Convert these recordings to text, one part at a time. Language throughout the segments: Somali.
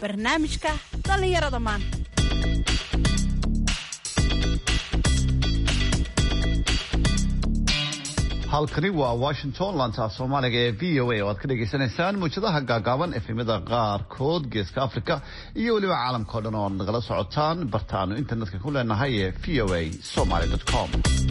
barnaamijka dhallinyarada maanta halkani waa washington laanta soomaaliga ee v o a oo aad ka dhagaysanaysaan muujadaha gaagaaban efemyada qaarkood geeska africa iyo weliba caalamka o dhan oo ad nagala socotaan bartaanu internetka ku leenahay ee v o a somaly com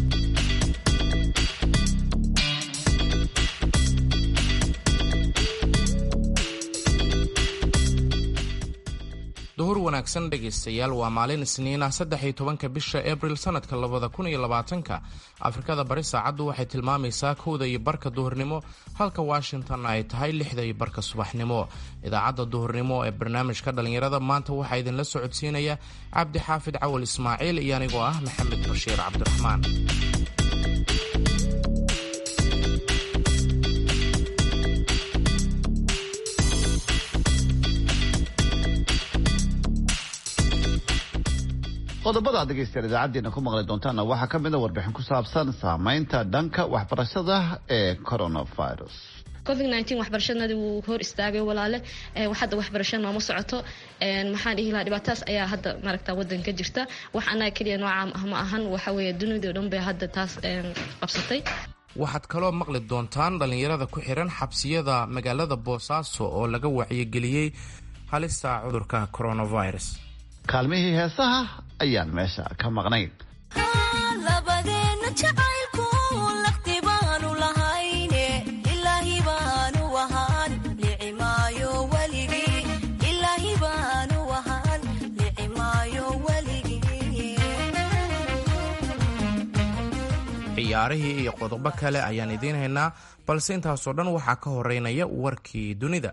duhur wanaagsan dhegaystayaal waa maalin isniina saddex iyo tobanka bisha abril sanadka labada kun iyo labaatanka afrikada bari saacaddu waxay tilmaamaysaa kowda iyo barka duhurnimo halka washington ay tahay lixda iyo barka subaxnimo idaacadda duhurnimo ee barnaamijka dhallinyarada maanta waxaa idinla socodsiinaya cabdi xaafid cawal ismaaciil iyo anigoo ah maxamed bashiir cabdiraxmaan qodobada ad dhegaystayaal idaacaddeenna ku maqli doontaanna waxaa ka mid a warbixin ku saabsan saameynta dhanka waxbarashada ee coronavirus covid nteen waxbarashadnadi wuu hor istaagay walaale hadda waxbarasho nooma socoto maxaan dhihi lahaa dhibaatadaas ayaa hadda maaragta wadanka jirta wax annaga keliya noocaam ah ma ahan waxa weeye dunida o dhan bay hadda taas qabsatay waxaad kaloo maqli doontaan dhallinyarada ku xiran xabsiyada magaalada boosaaso oo laga wacyigeliyey halista cudurka coronavirus kaalmihii heesaha ayaan meesha ka maqnayn ciyaarihii iyo qodobo kale ayaan idiin haynaa balse intaasoo dhan waxaa ka horeynaya warkii dunida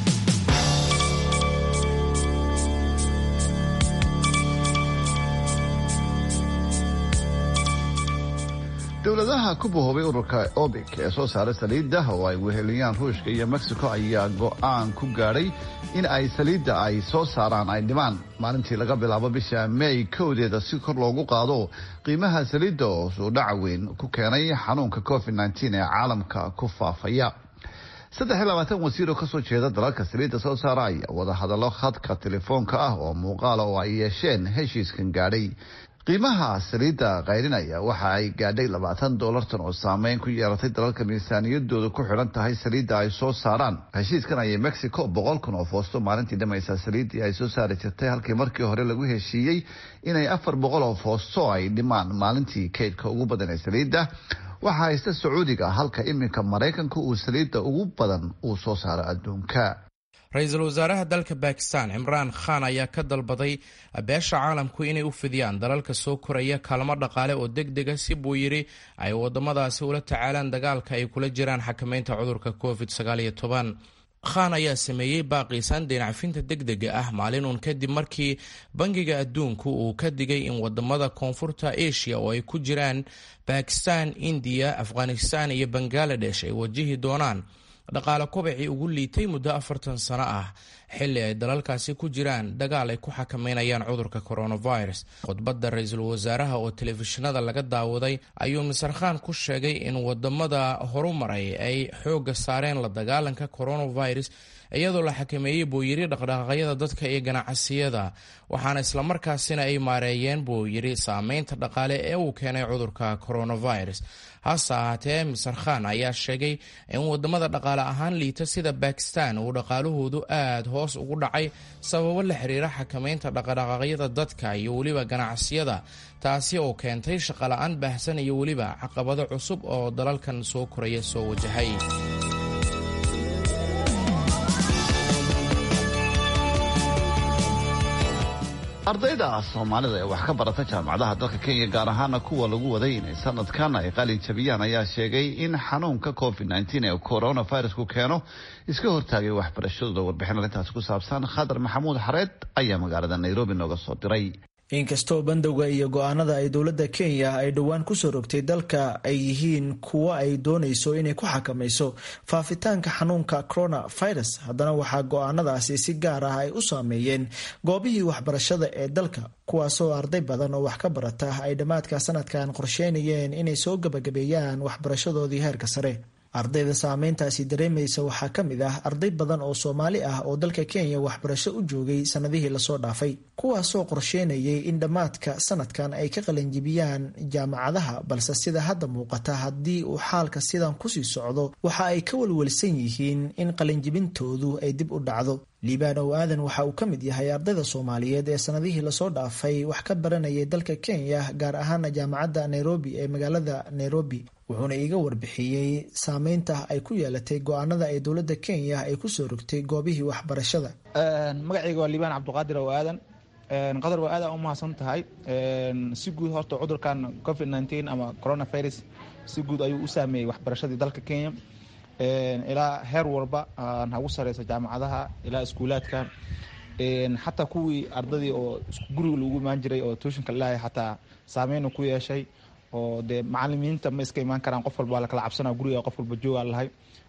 dowladaha ku bahoobay ururka obic ee soo saaray saliidda oo ay weheliyaan ruushka iyo mexico ayaa go'aan ku gaadhay in ay saliidda ay soo saaraan ay dhimaan maalintii laga bilaabo bisha may kowdeeda si kor loogu qaado qiimaha saliidda oo suudhaca weyn ku keenay xanuunka covid nteen ee caalamka ku faafaya saddex iyo labaatan wasiir oo kasoo jeeda dalalka saliidda soo saara ayaa wadahadallo khadka telefoonka ah oo muuqaala oo ay yeesheen heshiiskan gaadhay qiimaha saliidda qayrinaya waxa ay gaadhay labaatan doolartan oo saameyn ku yeelatay dalalka miisaaniyadooda ku xidhan tahay saliidda ay soo saaraan heshiiskan ayay mexico boqol kun oo foosto maalintii dhamaysa saliiddii ay soo saari jirtay halkii markii hore lagu heshiiyey inay afar boqol oo foosto ay dhimaan maalintii kaydka ugu badan ee saliidda waxaa haysta sacuudiga halka iminka maraykanka uu saliidda ugu badan uu soo saaro adduunka ra-iisul wasaaraha dalka bakistan cimraan khan ayaa ka dalbaday beesha caalamku inay u fidiyaan dalalka soo koraya kaalmo dhaqaale oo deg dega si buu yidhi ay wadamadaasi ula tacaalaan dagaalka ay kula jiraan xakameynta cudurka covid khan ayaa sameeyey baaqiisan deenacfinta deg dega ah maalinuun kadib markii bangiga adduunku uu ka digay in wadamada koonfurta asia oo ay ku jiraan bakistan indiya afghanistan iyo bangaladesh ay wajihi doonaan dhaqaale kobacii ugu liitay muddo afartan sano ah xilli ay dalalkaasi ku jiraan dagaal ay ku xakameynayaan cudurka coronavirus khudbadda ra-iisul wasaaraha oo telefishinada laga daawaday ayuu mister khan ku sheegay in wadamada horumaray ay xoogga saareen la dagaalanka coronavirus iyadoo la xakameeyey buu yidhi dhaqdhaqaaqyada dadka iyo ganacsiyada waxaana islamarkaasina ay maareeyeen buu yidhi saameynta dhaqaale ee uu keenay cudurka coronavirus hase ahaatee mister khan ayaa sheegay in wadamada dhaqaale ahaan liita sida bakistan uu dhaqaalahoodu aad hoos ugu dhacay sababo la xiriira xakameynta dhaqdhaqaaqyada dadka iyo weliba ganacsiyada taasi oo keentay shaqola-aan baahsan iyo weliba caqabado cusub oo dalalkan soo koraya soo wajahay ardayda soomaalida ee wax ka barata jaamacadaha dalka kenya gaar ahaana kuwa lagu waday inay sanadkan ay qalin jabiyaan ayaa sheegay in xanuunka covid nteen ee coronavirusku keeno iska hortaagay waxbarashadooda warbixin arrintaasi ku saabsan khadar maxamuud xareed ayaa magaalada nairobi nooga soo diray inkastoo bandowga iyo go-aanada ay dowladda kenya ay dhowaan kusoo rogtay dalka ay yihiin kuwo ay doonayso inay ku xakamayso faafitaanka xanuunka coronavirus haddana waxaa go-aanadaasi si gaar ah ay u saameeyeen goobihii waxbarashada ee dalka kuwaasoo arday badan oo wax ka barata ay dhammaadka sanadkan qorsheynayeen inay soo gabagabeeyaan waxbarashadoodii heerka sare ardayda saameyntaasi dareemaysa waxaa ka mid ah arday badan oo soomaali ah oo dalka kenya waxbarasho u joogay sanadihii lasoo dhaafay kuwaasoo qorsheynayay in dhammaadka sanadkan ay ka qalanjibiyaan jaamacadaha balse sida hadda muuqata haddii uu xaalka sidan kusii socdo waxa ay ka walwalsan yihiin in qalinjibintoodu ay dib u dhacdo liibaan ow aadan waxa uu ka mid yahay ardayda soomaaliyeed ee sanadihii lasoo dhaafay wax ka baranayay dalka kenya gaar ahaana jaamacadda nairobi ee magaalada nairobi wuxuuna iiga warbixiyey saameynta ay ku yeelatay go-aanada ay dowladda kenya ay kusoo rogtay goobihii waxbarashada magacayga waa liibaan cabdiqaadir ow aadan qadar waa aad u mahadsan tahay si guud horta cudurkan covid nteen ama coronavirus si guud ayuu u saameeyey waxbarashadii dalka kenya ilaa heer walba hagu sareysa jaamacadaha ilaa iskuulaadka xataa kuwii ardadii oo guriga lagu imaan jiray oo tuushinka lalahay xataa saameyn ku yeeshay oo dee macalimiinta ma iska imaan karaan qof walba waa lakala cabsana guriga qof walba joogaa lahay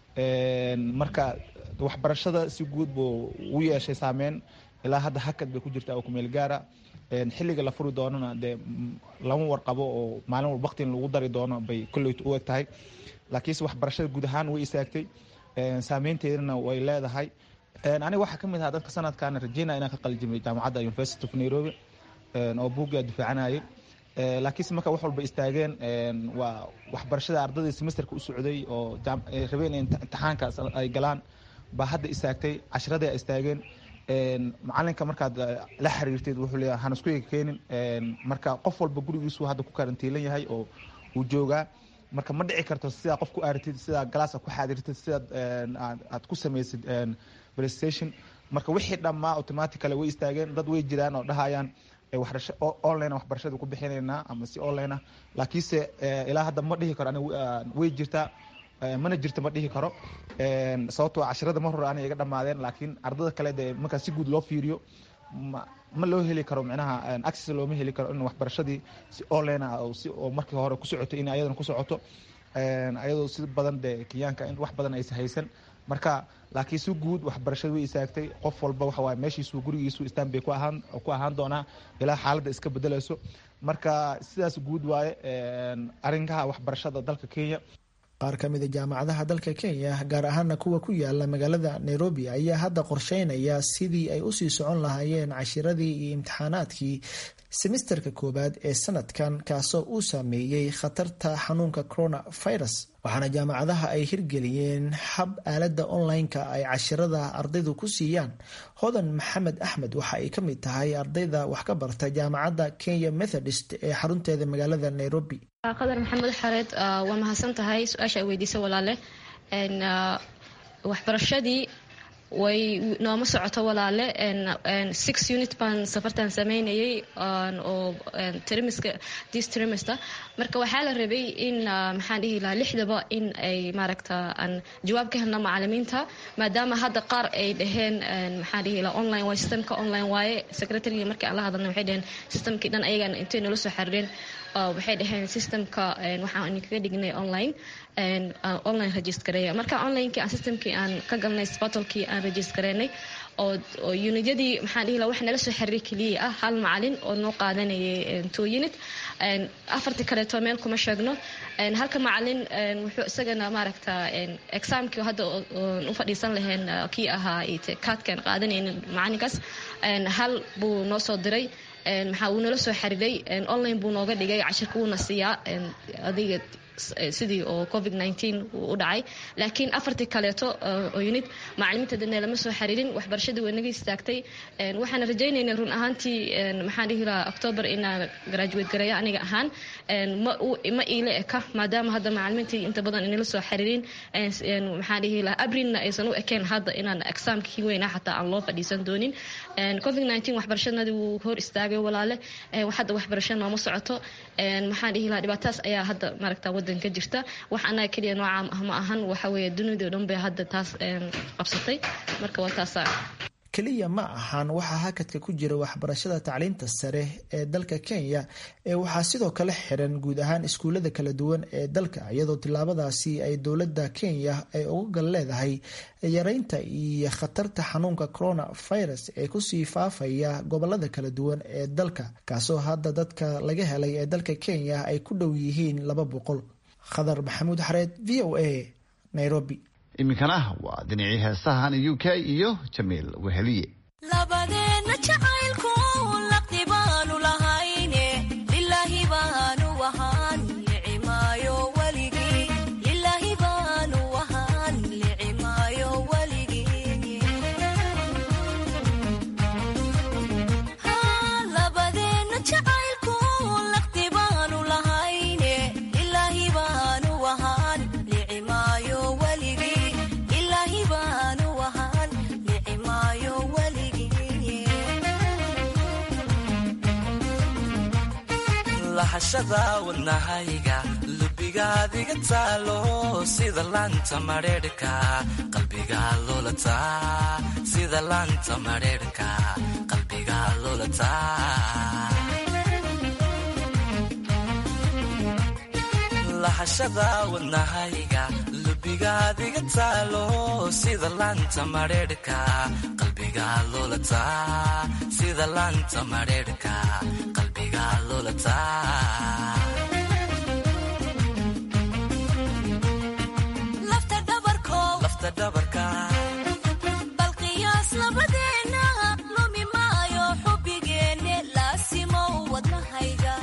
marka waxbarashada si guud buu u yeeshay saameyn ilaa hadda hakad bay ku jirta oo kumeel gaara xilliga la furi doonana dee lama warqabo oo maalin walba waqtin lagu dari doono bay kolleyt u eg tahay laakiinse waxbarashada guud ahaan way istaagtay saameynteedana way leedahay aniga waxaa ka mid ahaa dadka sanadkan rajeyna inaan ka qalijimay jaamacadda university of nairobi oo buuggaa difaacanayay laakiinse marka wax walba istaageen waa waxbarashada ardadii semesterka u socday oo rabeen imtixaanka ay galaan baa hadda istaagtay cashiradii ay istaageen macalinka markaad la xiriirteed wuxuu leeyahay han isku ega keenin marka qof walba gurigiisu hadda ku karantiilan yahay oo uu joogaa marka ma dhici karto sidaa qof ku aaritid sidaa galaaska ku xaadirtid sidaad aad ku samaysid playstation marka wixii dhammaa automatically way istaageen dad way jiraan oo dhahayaan online waxbarashada ku bixinaynaa ama si online ah laakiinse ilaa hadda ma dhihi karo aniga way jirtaa mana jirto ma dhihi karo sababtoo cashirada mar hore ana iga dhamaadeen laakiin ardada kale dee markaa si guud loo fiiriyo ma loo heli karo micnaha access looma heli karo in waxbarashadii si online ah oo markii hore ku socotay in ayadana ku socoto ayadoo si badan dee kenyaanka in wax badan aysa haysan marka laakiin si guud waxbarashada way istaagtay qof walba waxa waaye meeshiisu gurigiisu istaan bay ku ahaan ku ahaan doonaa ilaa xaaladda iska bedelayso marka sidaas guud waaye arrinkaha waxbarashada dalka kenya qaar ka mida jaamacadaha dalka kenya gaar ahaana kuwa ku yaala magaalada nairobi ayaa hadda qorsheynaya sidii ay usii socon lahaayeen cashiradii iyo imtixaanaadkii semisterka koowaad ee sanadkan kaasoo uu saameeyey khatarta xanuunka coronavirus waxaana jaamacadaha ay hirgeliyeen hab aalada online-ka ay cashirada ardaydu ku siiyaan hodan maxamed axmed waxa ay ka mid tahay ardayda wax ka barta jaamacadda kenya methodist ee xarunteeda magaalada nairobi qadar maxamed xareed waa mahadsan tahay su-aasha ay weydiisa walaale waxbarashadii way nooma socoto walaale six unit baan safartan sameynayay oo trimiska this trimester marka waxaa la rabay in maxaan dhihi lahaa lixdaba in ay maaragta aan jawaab ka helno macalimiinta maadaama hadda qaar ay dhaheen maxaan dhihi lahaa online waaye systemka online waaye secretary markii aan la hadalna waxay dhaheen systemkii dhan ayagan intay nala soo xariireen waxay dhaheen systemka waxaan kaga dhignay online online registareeya marka onlinekii aan systemkii aan ka galnay sportalkii aan registareynay oo unityadii maxaan dhihi laha wax nala soo xiriir keliya ah hal macalin oo noo qaadanayay two unit afartii kaleeto meel kuma sheegno halka macalin wuxuu isagana maaragta exaamkii hadda u fadhiisan lahayn kii ahaa kaadkan qaadanaynin macalinkaas hal buu noo soo diray maxaa uu nala soo xiriiray online buu nooga dhigay cashirka wuuna siiyaa adiga sidii oo covid nteen u dhacay laakiin afartii kaleeto oo unit macalimiinta dadna lama soo xiriirin waxbarashadii waa naga istaagtay waxaan rajaynaynaa run ahaantii maxaan dhihi lahaa october inaan graduate gareeyo aniga ahaan ma iila eka maadaama hadda macalimiintii inta badan inala soo xiriirin maxaan dhihi lahaa abrinna aysan u ekeen hadda inaan exaamkii weynaa xataa aan loo fadhiisan doonin covid nteen waxbarashadnadii wuu hor istaagay walaale hadda waxbarasho nooma socoto maxaan dhihi lahaa dhibaataas ayaa hadda maaragta wadanka jirta wax anaga keliya noocaam ah ma ahan waxa weeye dunidao dhan bay hadda taas qabsatay marka waa taasa keliya ma ahan waxaa hakadka ku jira waxbarashada tacliinta sare ee dalka kenya ee waxaa sidoo kale xiran guud ahaan iskuullada kala duwan ee dalka iyadoo tillaabadaasi ay dowladda kenya ay uga gal leedahay yareynta iyo khatarta xanuunka coronavirus ee kusii faafaya gobolada kala duwan ee dalka kaasoo hadda dadka laga helay ee dalka kenya ay ku dhow yihiin laba boqol khadar maxamuud xareed v o a nairobi iminkana waa dhinacii heesahan u k iyo jamiil weheliye labadeena jacaylku laqdi baanu lahayne lilaahi baanu ahaan licimaayo weligii lilaahi baanu ahaan licimaayo weligii labadeena jacaylku laqdi baanu lahayne lilaahi baanu ahaan licimaayo weligii lilaahi baanu ahaan licimaayo weligii lahashada wadnahayga lubigaadiga taalo sida laanta madheerhka qalbiga lulataa sida laanta madheerhka qalbiga lulataa lahashada wadnahayga lubigaadiga taalo sida laanta madheerhka qalbiga lulataa sida laanta madheerhka qalbiga lulataa lafta dhabarkow lafta dhabarka bal qiyaas labadeena lumi maayo xubbigeenne laasimow wadnahayga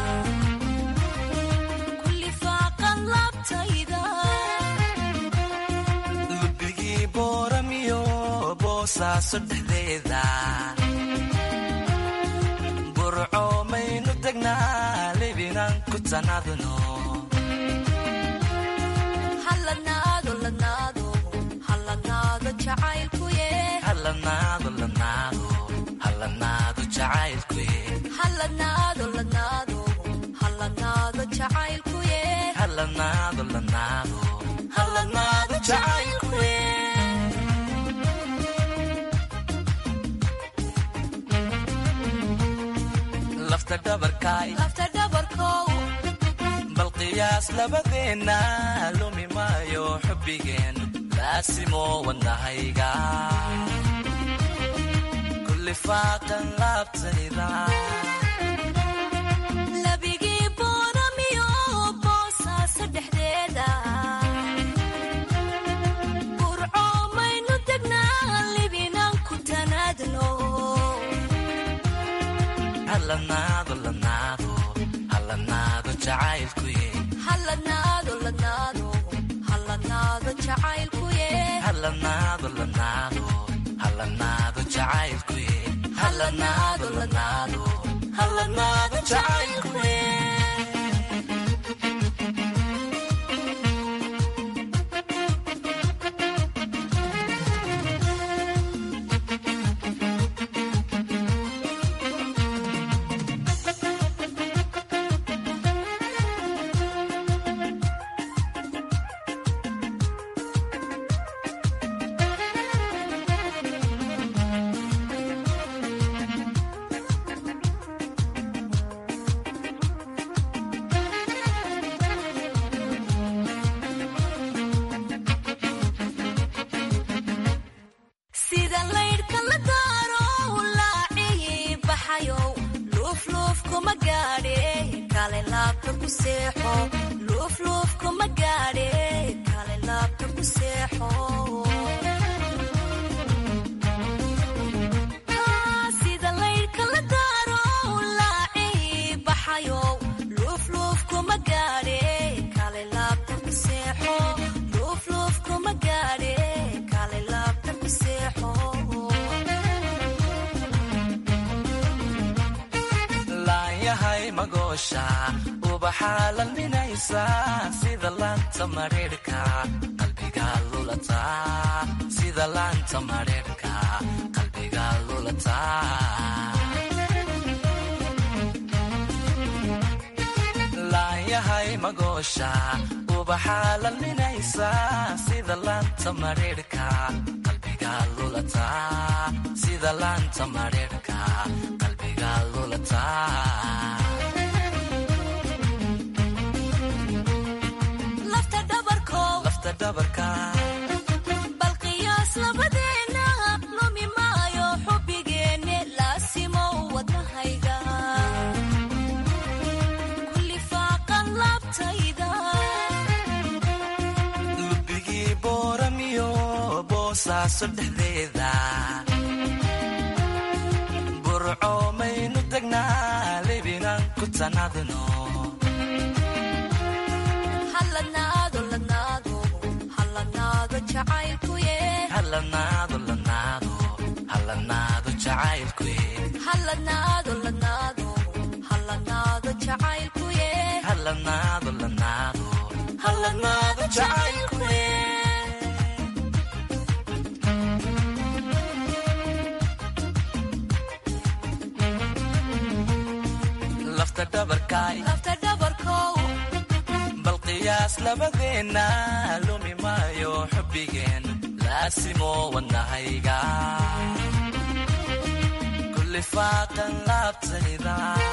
kulli faaqan laabtayda lubigii booramiyo boosaaso dhexdeeda burco maynu degnaa libinaan ku tanadno halladnaado ladnaado halladnaado jacaylkuye halanaado lanaado halanaado jacaylkuye halladnaado ladnaado halladnaado jacaylkuye halanaado lanaado halanaado jacaylkuye lafta dhabarkaay lafta dhabarkow bal qiyaas labadeenna lumi maayo xubbigeen laasimo wadnahayga kulli faaqan laabtayda labigii booramiyo boosaaso dhexdeeda burco maynu degnaa libinaan ku tanaadno halanaado lanaado halanaado jacaylkuye halladnaado ladnaado halladnaado jacaylkuye halanaado lanaado halanaado jacaylkuye halanaado lanaado halanaado jacaylkuye sida laydhka la daaro laacii baxayow luufluuf kuma gaadhe kale laabta ku seexo luufluuf kuma gaadhe kale laabta ku seexo sida laydhka la daaro laacii baxayow luufluuf kuma gaadhe kale laabta ku seexo luufluuf kuma gaadhe kale laabta ku seexo laanyahay magoosha ubaxaa lalminaysa sida laanta madheerhka qalbiga lulataa sida laanta madheerhka qalbiga lulataa laanyahay magoosha ubaxaa lalminaysa sida laanta madheerhka qalbiga lulataa sida laanta madheerhka qalbiga lulataa lafta dhabarkow lafta dhabarka bal qiyaas labadeena lumi maayo xubbigeenne laasimow wadnahayga kulli faaqan laabtayda lubigii boosaaso dhexdeeda burco maynu degnaa libinaan ku tanadino halladnaado ladnaado halladnaado jacaylkuye halanaado lanaado halanaado jacaylkuye halladnaado ladnaado halladnaado jacaylkuye halanaado lanaado halanaado jacaylkuye lafta dhabarkaay lafta dhabarkow bal qiyaas labadeenna lumi maayo xubbigeen laasimo wadnahayga kulli faaqan laabtayda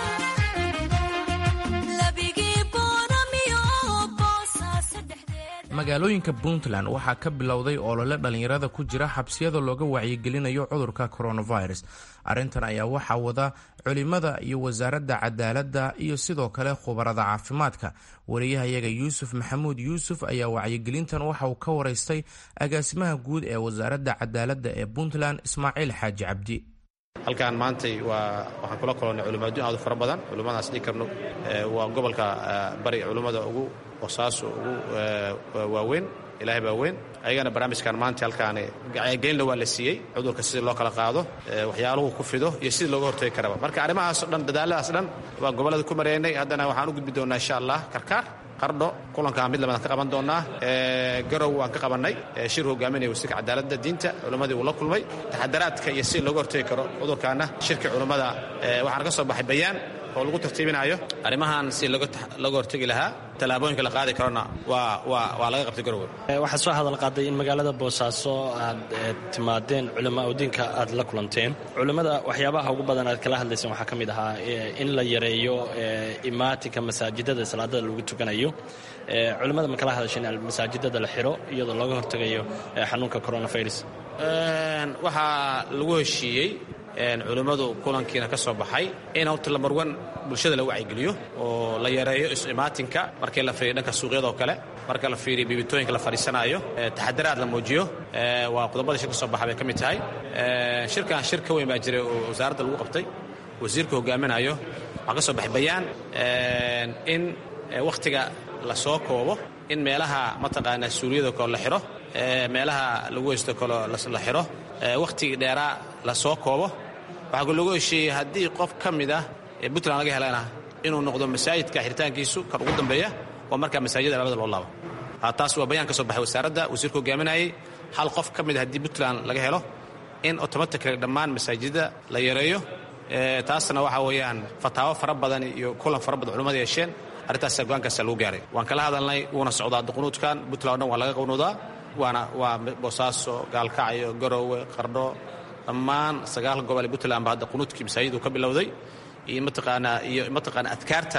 labigii boonamiyo boosaaso dhexdeeda magaalooyinka puntland waxaa ka bilowday olole dhallinyarada ku jira xabsiyada looga wacyigelinayo cudurka coronavirus arrintan ayaa waxaa wada culimada iyo wasaaradda cadaaladda iyo sidoo kale khubarada caafimaadka wariyahayaga yuusuf maxamuud yuusuf ayaa wacyigelintan waxa uu ka waraystay agaasimaha guud ee wasaaradda cadaaladda ee puntland ismaaciil xaaji cabdi halkan maantay waa waxaan kula kulannay culimo adduun aad u fara badan culimmadaas dhigi karno waa gobolka bari culimmada ugu boosaaso ugu waaweyn ilaahay baa weyn ayagana barnaamijkan maanta halkaani gelinna waa la siiyey cudurka sidii loo kala qaado waxyaaluhu ku fido iyo sidii looga hortagi karaba marka arrimahaasoo dhan dadaaladaas dhan waa gobollada ku mareynay haddana waxaan u gudbi doonnaa insha allah karkaar qardho kulankaa mid labadan ka qaban doonnaa garow waan ka qabannay shir hogaaminaya wasiirka cadaaladda diinta culimmadii uu la kulmay taxadaraadka iyo sidii looga hortagi karo cudurkaana shirka culimmada waxaana ka soo baxay bayaan oo lagu tartiibinayo arrimahan si looga hortegi lahaa tallaabooyinka la qaadi karona waa laga qabtay garowe waxaad soo hadal qaaday in magaalada boosaaso aad timaadeen culamaa udiinka aad la kulanteen culimmada waxyaabaha ugu badan aad kala hadlayseen waxaa ka mid ahaa in la yareeyo imaatinka masaajidada salaadada lagu tukanayo culimmada ma kala hadasheen masaajidada la xiro iyadoo looga hortegayo xanuunka coronavirus waxaa lagu heshiiyey culimmadu kulankiina ka soo baxay in horta lamarwan bulshada la wacyigeliyo oo la yareeyo is-imaatinka markii la fiiriyo dhanka suuqyada oo kale marka la fiiriyo biibitooyinka la fadhiisanaayo taxadaraad la muujiyo waa qodobada shir ka soo baxa bay ka mid tahay shirkan shir ka weyn baa jiray oo wasaaradda lagu qabtay wasiirka hogaaminayo waxaa ka soo baxay bayaan in wakhtiga la soo koobo in meelaha mataqaanaa suuliyada kale la xiro meelaha lagu heysto kale la xiro wakhtigii dheeraa la soo koobo waxaa lagu heshiiyey haddii qof ka mid ah ee puntland laga helana inuu noqdo masaajidka xiritaankiisu kan ugu dambeeya oo markaa masaajida labada loo laabo taas waa bayaan ka soo baxay wasaaradda wasiirka hogaaminayay hal qof ka mid a haddii puntland laga helo in automatically dhammaan masaajidda la yareeyo taasna waxa weeyaan fataawo fara badan iyo kulan fara badan culimmada yeesheen arrintaas go-aankaasa lagu gaaray waan kala hadalnay wuuna socdaa duqunuudkan puntland o dhan waa laga qawnuudaa waana waa boosaaso gaalkacyo garowe qardho dhammaan sagaal gobol ee puntland ba hadda qunuudkii masaajid uu ka bilowday iyo mataqaanaa iyo mataqaana adkaarta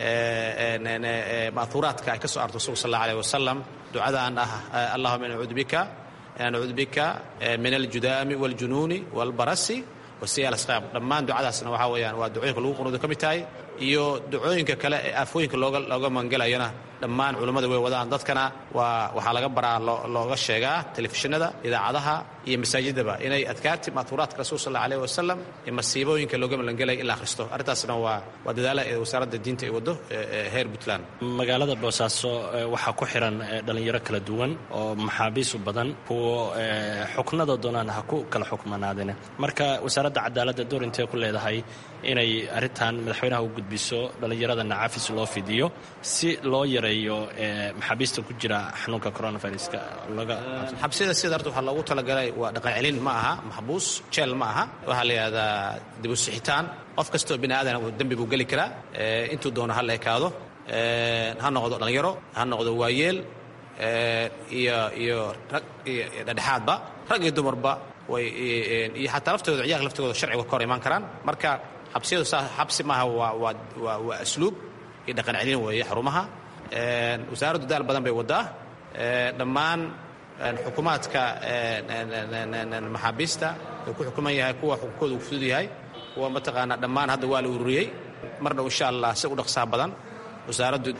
ma'huuraadka ay ka soo arto rasuulka sal alla aleh wasalam ducadaan ah allahuma nacuudu bika nacuudu bika min aljudaami waaljunuuni waalbarasi wasiyaal asqaab dhammaan ducadaasna waxaa weeyaan waa ducooyinka lagu qunuudo ka mid tahay iyo ducooyinka kale ee aafooyinka looga looga magangelayona dhammaan culummada way wadaan dadkana waa waxaa laga baraa looga sheegaa telefishinada idaacadaha iyo masaajidaba inay adkaarti ma'huuraadka rasuul sal alla aleh wasalam ee masiibooyinka looga magangelaya in la akhristo arrintaasna waa waa dadaala ee wasaaradda diinta ay waddo heer puntland magaalada boosaaso waxaa ku xiran dhalinyaro kala duwan oo maxaabiis u badan kuwo xuknada doonaan ha ku kala xukmanaadeen marka wasaaradda cadaaladda door intee ku leedahay inay arrintan madaxweynaha u gudbiso dhallinyaradana cafis loo fidiyo si loo yareeyo maxaabiista ku jira xanuunka coronaviruska xabsiyada sida horta waxaa loogu talagalay waa dhaqan celin ma aha maxbuus jeel ma aha waxaa la yidhahdaa dibusixitaan qof kastoo bini aadan dembi buu geli karaa intuu doono ha la ekaado ha noqdo dhallinyaro ha noqdo waayeel iyo iyo rag iyo dhedhexaadba rag iyo dumarba way iyo xataa laftooda ciyaalka laftooda sharciga ka hor imaan karaan marka xabsiyadu saa xabsi maaha waa waa waa waa asluub iyo dhaqan celin weeye xarumaha wasaaraddu daal badan bay waddaa dhammaan xukuumaadka maxaabiista uu ku xukuman yahay kuwa xukunkooda uu fudud yahay kuwa mataqaanaa dhammaan hadda waa la ururiyey marna insha allah si u dhaqsaha badan wasaaraddu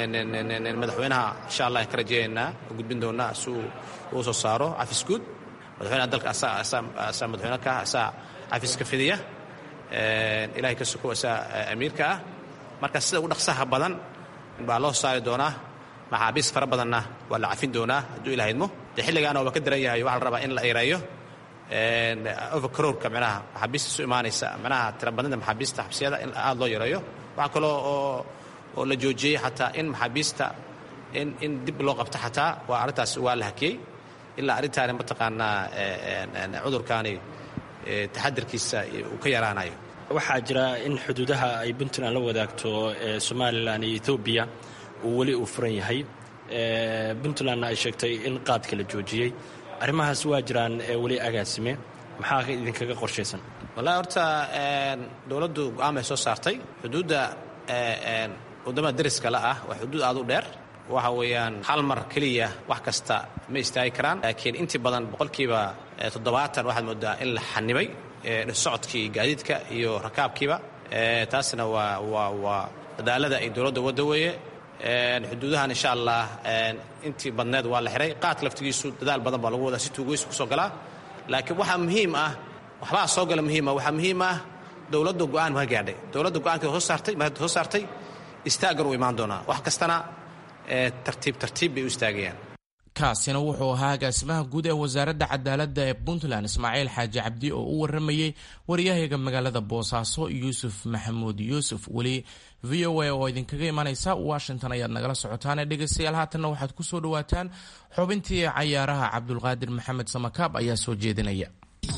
madaxweynaha insha allah ka rajeynaynaa oo gudbin doonaa si uu uu soo saaro cafis guud madaxweynaha dalka asaa madaxweyne ka ah asaa cafiska fidiya ilaahay ka suko asaa amiirka ah marka sida ugu dhaqsaha badan baa loo saari doonaa maxaabiis fara badanna waa la cafin doonaa hadduu ilaha idmo dee xilligaana waaba ka daran yahay waxaa la rabaa in la ereeyo overcrowdka micnaha maxaabiista isu imaanaysa micnaha tirabadnida maxaabiista xabsiyada in aada loo yareeyo waxaa kaloo oo oo la joojiyey xataa in maxaabiista in in dib loo qabto xataa waa arrintaas waa la hakiyey ilaa arrintaani mataqaanaa cudurkaani taxadirkiisa uu ka yaraanayo waxaa jira in xuduudaha ay puntland la wadaagto somalilan iyo etoobiya uu weli uu furan yahay puntlandna ay sheegtay in qaadka la joojiyey arrimahaas waa jiraan weli agaasime maxaa idinkaga qorshaysan wallahi horta dowladdu go-aan bay soo saartay xuduudda waddamada deriska la ah waa xuduud aad u dheer waxa weeyaan hal mar keliya wax kasta ma istaagi karaan laakiin intii badan boqolkiiba toddobaatan waxaad moodaa in la xanibay socodkii gaadiidka iyo rakaabkiiba taasna waa waa waa dadaalada ay dowladda wadda weeye xuduudahan insha allah intii badneed waa la xihay qaadka laftigiisu dadaal badan baa lagu wadaa si tuugeysu kusoo galaa laakiin waxaa muhiim ah waxbaa soo gala muhiima waxaa muhiim ah dowladda go-aan ma gaadhay dowladda go-aankeeda soo saartay maada soo saartay istaaggan uu imaan doonaa wax kastana tartiib tartiib bay u istaagayaan kaasina wuxuu ahaa agaasimaha guud ee wasaaradda cadaaladda ee puntland ismaaciil xaaji cabdi oo u waramayey waryahaga magaalada boosaaso yuusuf maxamuud yuusuf weli v o a oo idinkaga imanaysa washington ayaad nagala socotaan ee dhegeystayaal haatanna waxaad ku soo dhawaataan xubintii cayaaraha cabdulqaadir maxamed samakaab ayaa soo jeedinaya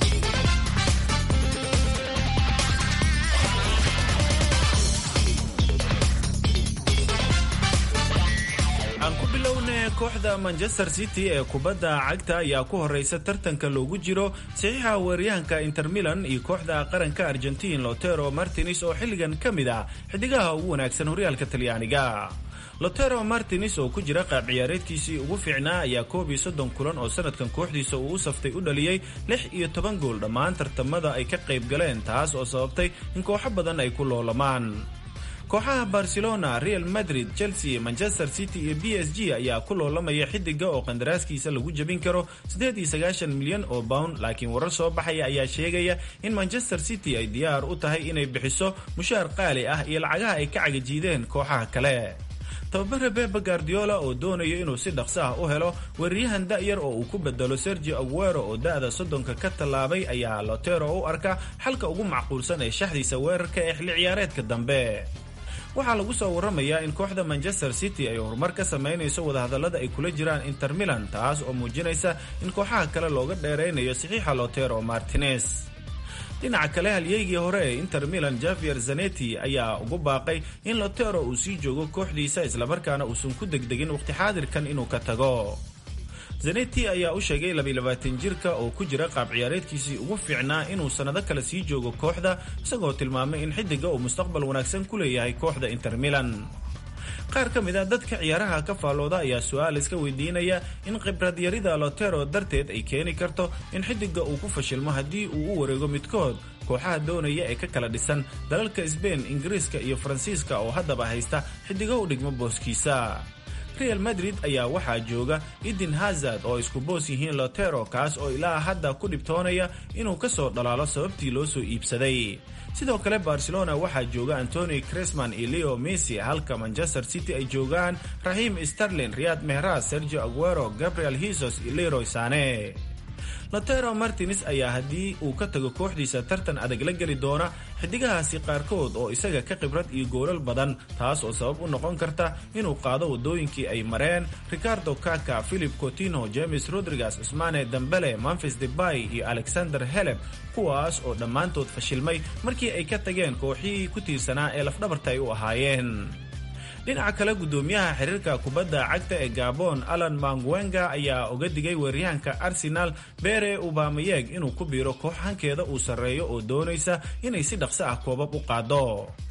kooxda manchester city ee kubadda cagta ayaa ku horeysa tartanka loogu jiro saxiixa weeryahanka inter milan iyo kooxda qaranka argentin lotero martines oo xilligan ka mid ah xidigaha ugu wanaagsan horyaalka talyaaniga lotero martines oo ku jira qaab ciyaareedkiisii ugu fiicnaa ayaa koob iyo soddon kulan oo sanadkan kooxdiisa uu u saftay u dhaliyey lix iyo toban gool dhammaan tartamada ay ka qayb galeen taas oo sababtay in kooxo badan ay ku loolamaan kooxaha barcelona real madrid chelsea manchester city iyo b s g ayaa ku loolamaya xidiga oo qandaraaskiisa lagu jebin karo milyan oo pound laakiin warar soo baxaya ayaa sheegaya in manchester city ay diyaar u tahay inay bixiso mushaar qaali ah iyo lacagaha ay ka cagajiideen kooxaha kale tababare bebe guardiola oo doonaya inuu si dhaqso ah u helo weeraryahan da'yar oo uu ku bedelo sergio aguero oo da'da soddonka ka tallaabay ayaa lotero u arka xalka ugu macquulsan ee shaxdiisa weerarka ee xilli ciyaareedka dambe waxaa lagu soo waramayaa in kooxda manchester city ay horumar ka samaynayso wadahadallada ay kula jiraan inter milan taas oo muujinaysa in kooxaha kale looga dheeraynayo saxiixa lotero martinez dhinaca kale halyeygii hore ee inter milan javier zaneti ayaa ugu baaqay in lotero uu sii joogo kooxdiisa islamarkaana uusan ku degdegin waqti xaadirkan inuu ka tago zaneti ayaa u sheegay jirka oo ku jira qaab ciyaareedkiisii ugu fiicnaa inuu sannado kale sii joogo kooxda isagoo tilmaamay in xidiga uu mustaqbal wanaagsan ku leeyahay kooxda inter milan qaar ka mid a dadka ciyaaraha ka faallooda ayaa su-aal iska weydiinaya in khibradyarida lotero darteed ay keeni karto in xidiga uu ku fashilmo haddii uu u wareego midkood kooxaha doonaya ee ka kala dhisan dalalka sbain ingiriiska iyo faransiiska oo haddaba haysta xidigo u dhigmo booskiisa real madrid ayaa waxaa jooga eden hazard oo isku boos yihiin lotero kaas oo ilaa hadda ku dhibtoonaya inuu ka soo dhalaalo sababtii loo soo iibsaday sidoo kale barcelona waxaa jooga antoni cresman iyo leo messi halka manchester city ay joogaan raxiim sterlin riyad mehras sergio aguero gabriel hisos iyo leroy sane lotero martines ayaa haddii uu ka tago kooxdiisa tartan adag la geli doona xidigahaasi qaarkood oo isaga ka khibrad iyo goolal badan taas oo sabab u noqon karta inuu qaado waddooyinkii ay mareen ricardo kaka philip cotino james rodriguez cusmane dambele memphis debay iyo alexander heleb kuwaas oo dhammaantood fashilmay markii ay ka tageen kooxihii ku tiirsanaa ee lafdhabarta ay u ahaayeen dhinaca kale guddoomiyaha xiriirka kubadda cagta ee gabon alan mangwenga ayaa oga digay weeryahanka arsenal bere ubamayeg inuu ku biiro koox hankeeda uu sarreeyo oo doonaysa inay si dhaqso ah koobab u qaado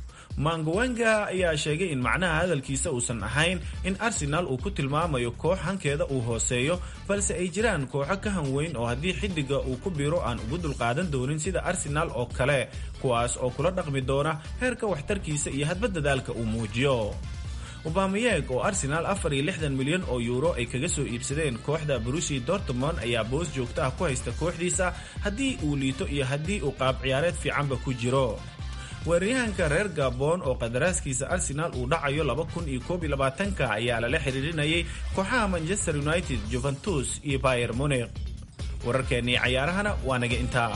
mangwenga ayaa sheegay in macnaha hadalkiisa uusan ahayn in arsenal uu ku tilmaamayo koox hankeeda uu hooseeyo balse ay jiraan kooxo ka hanweyn oo haddii xidiga uu ku biiro aan ugu dulqaadan doonin sida arsenal oo kale kuwaas oo kula dhaqmi doona heerka waxtarkiisa iyo hadba dadaalka uu muujiyo obameyeg oo arsenaal afar iyo lixdan milyan oo yuuro ay kaga soo iibsadeen kooxda brusi dortmond ayaa boos joogto ah ku haysta kooxdiisa haddii uu liito iyo haddii uu qaab ciyaareed fiicanba ku jiro weeraryahanka reer gabon oo qadaraaskiisa arsenaal uu dhacayo ka ayaa lala xiriirinayay kooxaha manchester united juventus iyo bayer munik wararkeennii cayaarahana waa naga intaa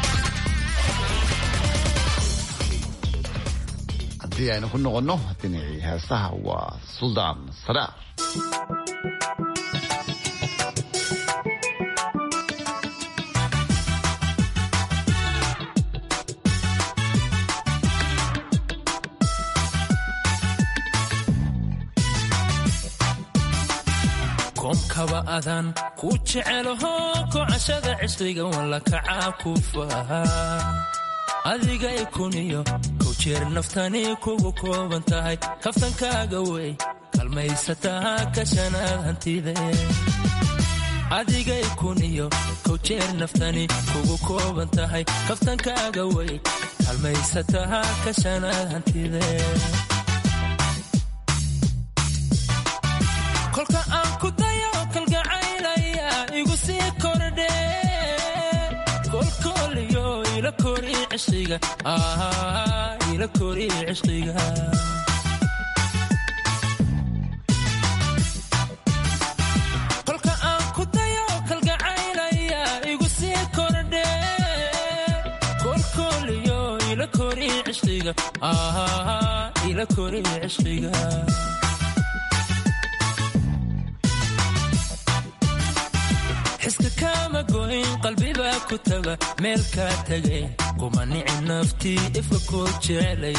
haddii aynu ku noqonno dhinacii heesaha waa suldaan sadaar koomkaba adaan ku jecelaho kocashada cishriga walla kacaa ku faha adiga ikuniyo kow jeer naftani kugu kooban tahay kaftankaaga wey kalmaysataa kashanaad hantide adiga ikuniyo kow jeer naftani kugu kooban tahay kaftankaaga wey kalmaysataa kashanaad hantide kolka aan ku dayo kalgacaylaya igu sii kordhe kolkooliyo ila kori cishqiga ila kori cishqiga kolka aan ku dayo kalgacaylaya igu sii kordhe kolkooliyo ila kori cishqiga ila kori cishqiga xiska kaama goyn qalbibaa ku taga meel kaa tegay kuma nici naftii ifka koo jecelay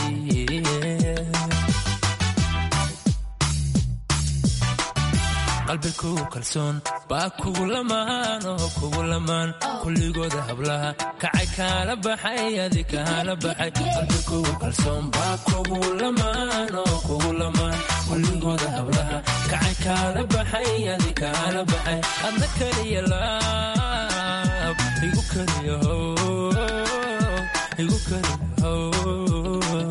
qalbi kugu kalsoon baa kugu lamaan oo kugu lamaan kulligooda hablaha kacay kaala baxay adi kaala baxay qalbi kugu kalsoon baa kugu lamaan oo kugu lamaan kulligooda hablaha kacay kaala baxay adi kaala baxay adna keliya laab igu keliya how igu keliya how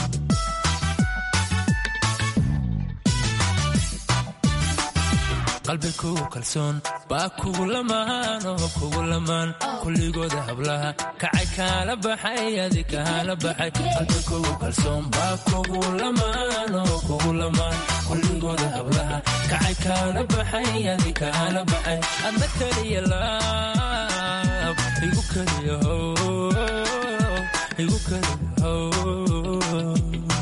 qalbi kugu kalsoon baa kugu lamaan oo kugu lamaan kulligooda hablaha kacay kaala baxay adi kaala baxay qalbi kugu kalsoon baa kugu lamaan oo kugu lamaan kulligooda hablaha kacay kaala baxay adi kaala baxay adna keliya laab igu keliya how igu keliya how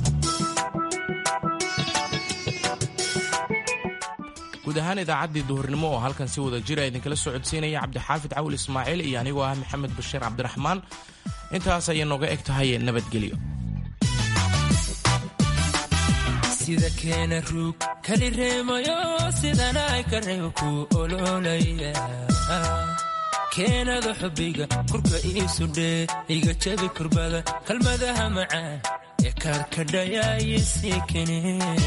guud ahaan idaacaddii duhurnimo oo halkan si wada jira idinkala soo codsiinaya cabdixaafid cawil ismaaciil iyo anigoo ah maxamed bashiir cabdiraxmaan intaas ayay nooga eg tahay nabadgelyo sida keena ruug kali reemayo sidana ay ka reebo ku ololaya keenada xubbiga kurka iisudhee iga jabi kurbada kalmadaha macaan ee kaarkadhayaayisii kene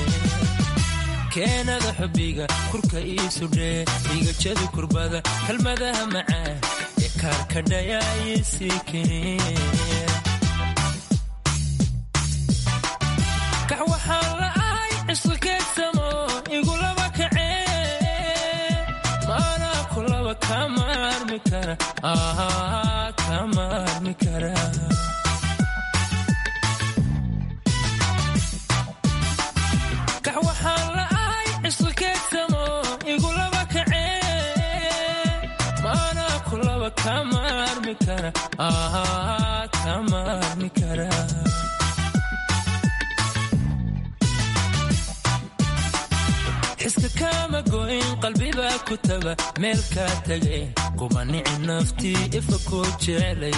keenada xubbiga kurka iisudhee iga jabi kurbada kalmadaha macaan ee kaarkadhayaayisii kene kax waxaan la ahay cisqi keegsamo igulaba kacee maanaa kulaba kama armi kara kama armi kara kax waxaan la ahay cisqi keegsamo igulaba kacee maanaa kulaba kama armi kara kama armi kara xiska kaama goyn qalbibaa ku taga meel kaa tegay kuma nici naftii ifa koo jecelay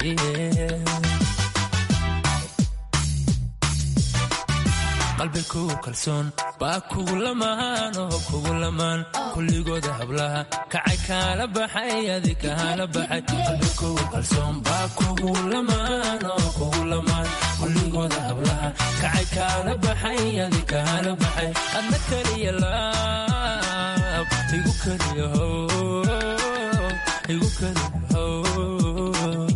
qalbi kugu kalsoon baa kugu lamaan oo kugu lamaan kulligooda hablaha kacay kaala baxay adi kaala baxay qalbi kugu kalsoon baa kugu lamaan oo kugu lamaan kulligooda hablaha kacay kaala baxay adi kaala baxay adna keliya laab igu keliya how igu keliya how